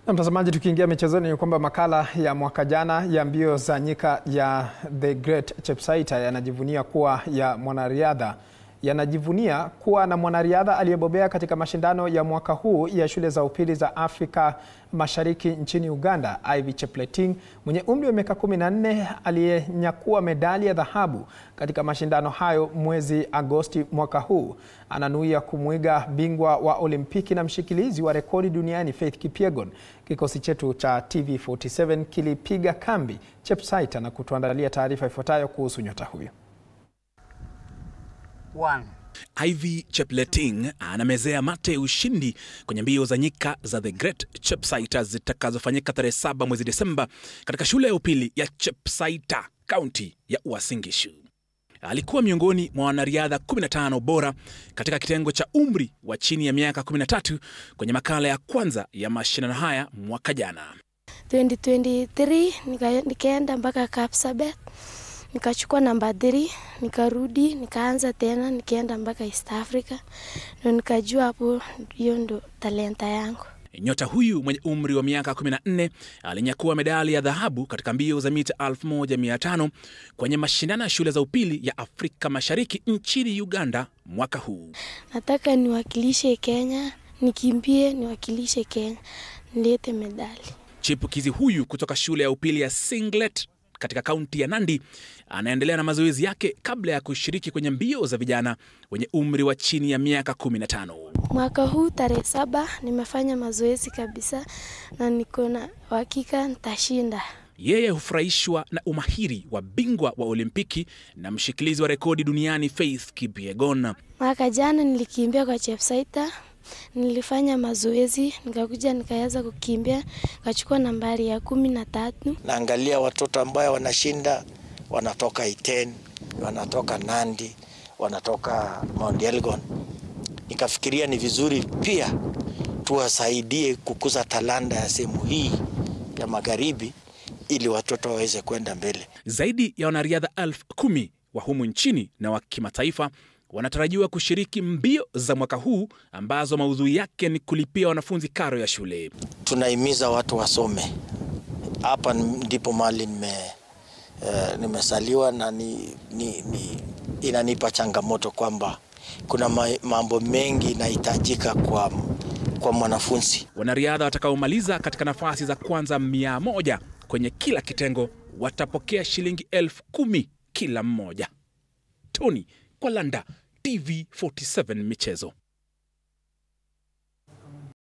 Na mtazamaji, tukiingia michezoni ni kwamba makala ya mwaka jana ya mbio za nyika ya The Great Chepsaita yanajivunia kuwa ya mwanariadha yanajivunia kuwa na mwanariadha aliyebobea katika mashindano ya mwaka huu ya shule za upili za Afrika Mashariki nchini Uganda. Ivy Chepleting mwenye umri wa miaka 14 aliyenyakua medali ya dhahabu katika mashindano hayo mwezi Agosti mwaka huu ananuia kumwiga bingwa wa Olimpiki na mshikilizi wa rekodi duniani Faith Kipyegon. Kikosi chetu cha TV47 kilipiga kambi Chepsaita na kutuandalia taarifa ifuatayo kuhusu nyota huyo. One. Ivy Chepleting anamezea mate ushindi kwenye mbio za nyika za The Great Chepsaita zitakazofanyika tarehe saba mwezi Desemba katika shule ya upili ya Chepsaita, kaunti ya Uasin Gishu. Alikuwa miongoni mwa wanariadha 15 bora katika kitengo cha umri wa chini ya miaka 13 kwenye makala ya kwanza ya mashindano haya mwaka jana. 2023 nika, nikaenda mpaka Kapsabet nikachukua namba 3 nikarudi nikaanza tena nikaenda mpaka East Africa ndo nikajua hapo hiyo ndo talenta yangu. Nyota huyu mwenye umri wa miaka 14 alinyakua medali ya dhahabu katika mbio za mita 1500 kwenye mashindano ya shule za upili ya Afrika Mashariki nchini Uganda mwaka huu. Nataka niwakilishe Kenya, nikimbie niwakilishe Kenya, nilete medali. Chipukizi huyu kutoka shule ya upili ya Singlet katika kaunti ya Nandi anaendelea na mazoezi yake kabla ya kushiriki kwenye mbio za vijana wenye umri wa chini ya miaka 15. Mwaka huu tarehe saba nimefanya mazoezi kabisa na niko na uhakika nitashinda. Yeye hufurahishwa na umahiri wa bingwa wa Olimpiki na mshikilizi wa rekodi duniani Faith Kipyegon. Mwaka jana nilikimbia kwa Chepsaita, nilifanya mazoezi nikakuja nikaweza kukimbia nikachukua nambari ya kumi na tatu. Naangalia watoto ambayo wanashinda, wanatoka Iten, wanatoka Nandi, wanatoka Mount Elgon. Nikafikiria ni vizuri pia tuwasaidie kukuza talanta ya sehemu hii ya magharibi ili watoto waweze kwenda mbele. Zaidi ya wanariadha elfu kumi wa humu nchini na wa kimataifa wanatarajiwa kushiriki mbio za mwaka huu ambazo maudhui yake ni kulipia wanafunzi karo ya shule. Tunahimiza watu wasome. Hapa ndipo mali nime uh, nimesaliwa na ni, ni, ni, inanipa changamoto kwamba kuna ma, mambo mengi inahitajika kwa, kwa mwanafunzi. Wanariadha watakaomaliza katika nafasi za kwanza mia moja kwenye kila kitengo watapokea shilingi elfu kumi kila mmoja. Tony Kwalanda, TV47 Michezo.